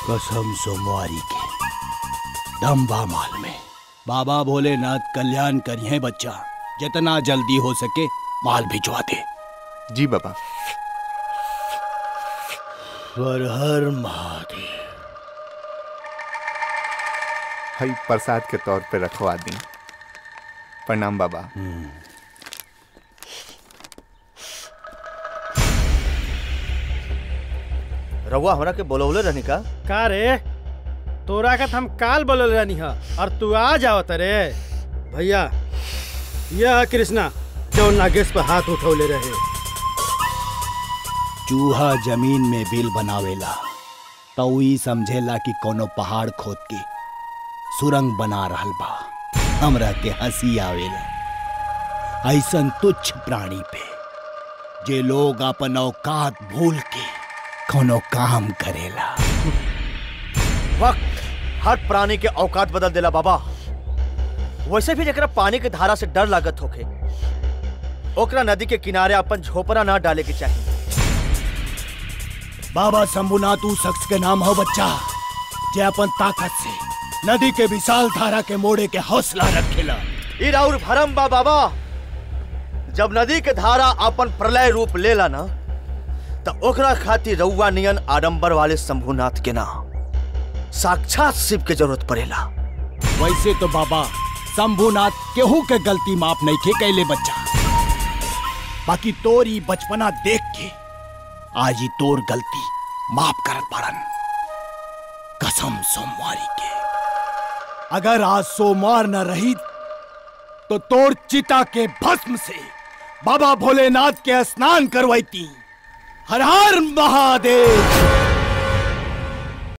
कसम सोमवारी के दम्बा माल में बाबा भोलेनाथ कल्याण करिए बच्चा जितना जल्दी हो सके माल भिजवा दे जी बाबा हर हर महादेव हई प्रसाद के तौर पे रखवा दी प्रणाम बाबा रउआ हमरा के बोलौले रहनी का का रे तोरा का हम काल बोलल रहनी हा और तू आ जाओ तरे भैया यह है कृष्णा जो नागेश पर हाथ उठौले रहे चूहा जमीन में बिल बनावेला तो ई समझेला कि कोनो पहाड़ खोद के सुरंग बना रहल बा हमरा के हंसी आवेला ऐसन तुच्छ प्राणी पे जे लोग अपन औकात भूल के कोनो काम करेला वक्त हर प्राणी के औकात बदल देला बाबा वैसे भी जरा पानी के धारा से डर लागत होखे ओकरा नदी के किनारे अपन झोपड़ा ना डाले के चाहिए बाबा शंभुनाथ ऊ शख्स के नाम हो बच्चा जे अपन ताकत से नदी के विशाल धारा के मोड़े के हौसला रखेला ई राउर भरम बा बाबा जब नदी के धारा अपन प्रलय रूप लेला ना त ओकरा खातिर रउआ नियन आडंबर वाले शंभुनाथ के ना साक्षात शिव के जरूरत पड़ेला वैसे तो बाबा शंभुनाथ केहू के गलती माफ नहीं के कैले बच्चा बाकी तोरी बचपना देख के आज ही तोर गलती माफ करत पड़न कसम सोमवारी के अगर आज सोमवार न रही तो तोर चिता के भस्म से बाबा भोलेनाथ के स्नान करवाईती हर हर महादेव